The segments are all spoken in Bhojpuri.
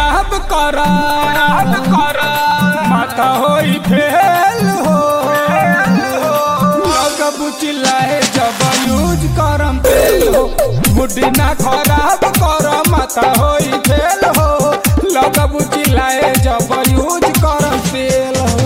खराब करा माथा होई फेल हो लग बुचिल्लाए जब यूज करम तेल हो मुडी ना खराब कर माथा होई फेल हो लग बुचिल्लाए जब यूज करम तेल हो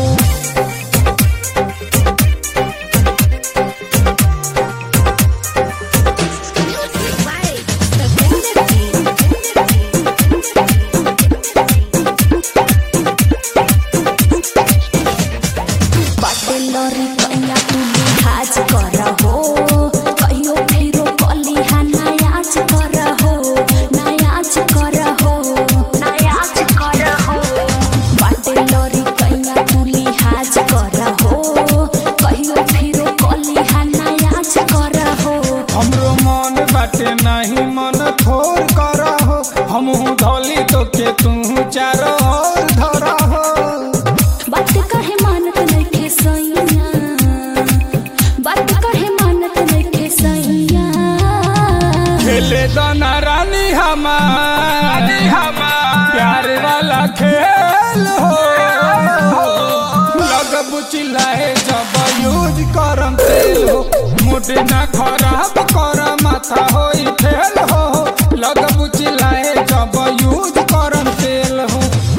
बाटे लरी कैया तू लिहाज कर हो कहियो फेरो कलिहा नयाज कर हो नयाज कर हो नयाज कर हो बाटे लरी कैया तू लिहाज कर हो कहियो फेरो कलिहा नयाज कर हो हमरो मन बाटे नहीं मन थोर करा हो हमहू धोली तो के तू चारो ओर धरा हो बात कहे मानत नइखे सैया बात कहे मानत नइखे सैया खेले दाना रानी हमार प्यार वाला खेल हो लग बुचिल्लाए जब यूज करम तेल हो मुड ना खराब कर माथा होई फेल हो लग बुचिल्लाए जब यूज करम तेल हो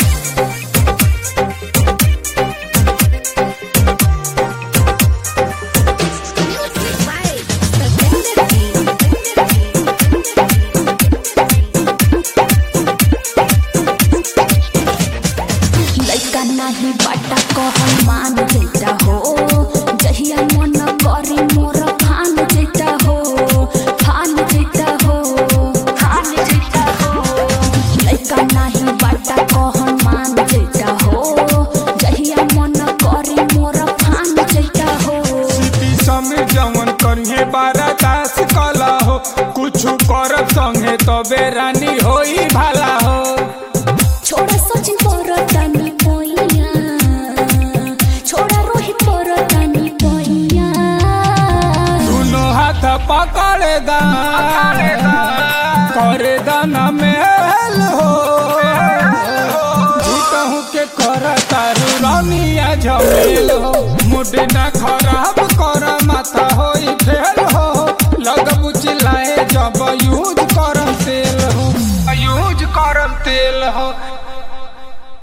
लइका नाही बाटा कहल मान जेता हो जहिया मन करी मोर फान जेता हो फान जेता हो फान जेता हो लइका नाही बाटा कहल मान जेता हो जहिया मन करी मोर फान जेता हो सिटी समी जवन करिए बारा दास कला हो कुछ करब संगे तबे रानी होई भाला हो छोड़ा सचिन परतानी पैया छोड़ा रोहित परतानी पैया दोनों हाथ पकड़े दा करे दाना मेल हो जीतहूँ के कर तारू रानिया झमेल हो मुड ना खराब